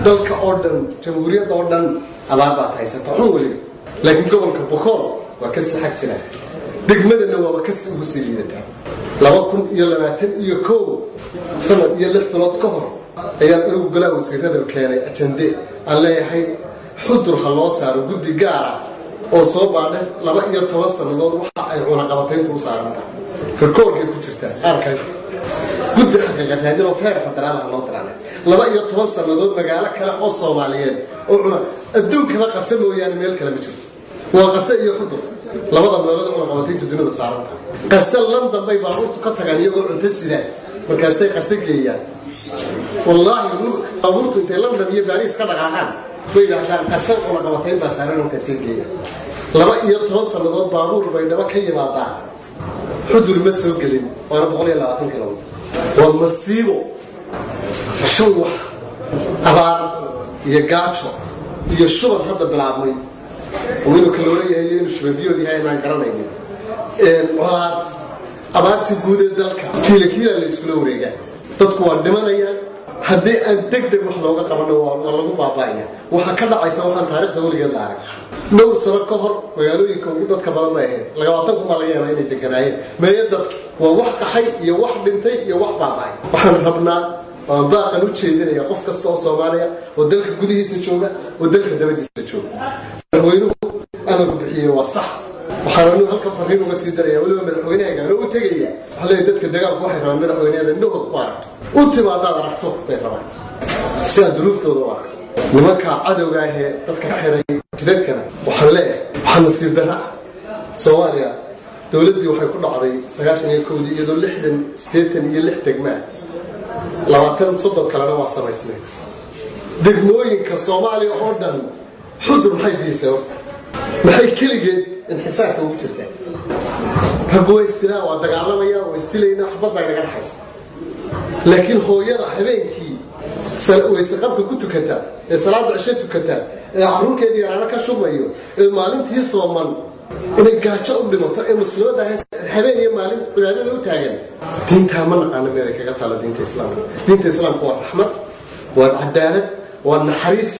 dalka oo dhan jamhuuriyadda oo dhan abaar baad haysata xun weliba laakiin gobolka bokool waa ka sii xag jiraan degmadana waaba kasi ugu sii liidataa laba kun iyo labaatan iyo kow sanad iyo lix bilood ka hor ayaan anigu golaa wasiirada keenay ajande aan leeyahay xudur ha loo saaro guddi gaara oo soo baadhe laba iyo toban sannadood waxa ay cunaqabatayntu u saarantahay rikoorkay ku jirtaa qaarkan guddi xaqiiqaraadin oo feer federaalaha loo diraanay laba iyo toban sannadood magaalo kale oo soomaaliyeed oo cuna adduunkaba qase mooyaane meel kale ma jirto waa qase iyo xudur labada meelood oo cunaqabatayntu dunida saarantahay qase london bay baabuurtu ka tagaan iyagoo cunto sidaan markaasay qase geeyaan wallaahi baabuurtu intay london iyo baariis ka dhaqaaqaan bay yidhaahdaan qase cunaqabatayn baa saaran markaasay geeyaan laba iyo toban sannadood baabuur bay dhaba ka yimaadaan xudur ma soo gelin waana boqol iyo labaatan kilomitr waa masiibo shan wax abaar iyo gaajo iyo shuban hadda bilaabmay oo inuu kalooleyahay iyo inuu shubanbiyood yahay inaan garanaynin colaad abaartii guud ee dalka kiila kiila la iskula wareegaan dadku waa dhimanayaan haddii aan deg deg wax looga qabano waa lagu baaba'aya waxaa ka dhacaysa waxaan taarikhda weligeed la arag dhowr sano ka hor magaalooyinka ugu dadka badan bay ahayd labaatan kun baa laga yaabaa inay deganaayeen meeya dadka waa wax qaxay iyo wax dhintay iyo wax baaba'ay waxaan rabnaa waan baaqan u jeedinaya qof kasta oo soomaaliya oo dalka gudihiisa jooga oo dalka dabadiisa jooga madaxweynuhu amarku bixiyey waa sax waxaan anigu halkan fariin uga sii daraya weliba madaxweynaha gaaro u tegaya waxaa leeyahay dadka dagaalku waxay rabaan madaxweyneada indhahooda ku aragto u timaadaad aragto bay rabaan si aad duruuftooda u aragto nimanka cadowga ahee dadka ka xidhay jidadkana waxaan leeyahay waxaa nasiib darra soomaaliya dowladdii waxay ku dhacday sagaashan iyo kowdii iyadoo lixdan siddeetan iyo lix degmaa labaatan soddon kalena waa samaysnay degmooyinka soomaaliya oo dhan xudur maxay biisay horta maxay keligeed inxisaarka ugu jirtaa raggu waa istilaa waa dagaalamaya waa istilaynaa xabad baa inaga dhaxaysa laakiin hooyada habeenkii wayse qabka ku tukata ee salaada cisho tukata ee caruurkeedii yaraano ka shubmayo ee maalintii sooman inay gaajo u dhimato ee muslimadda habeen iyo maalin cibaadada u taagan diintaa ma naqaano meelay kaga taalo diinta islaamka diinta islaamka waa raxmad waa cadaalad waa naxariis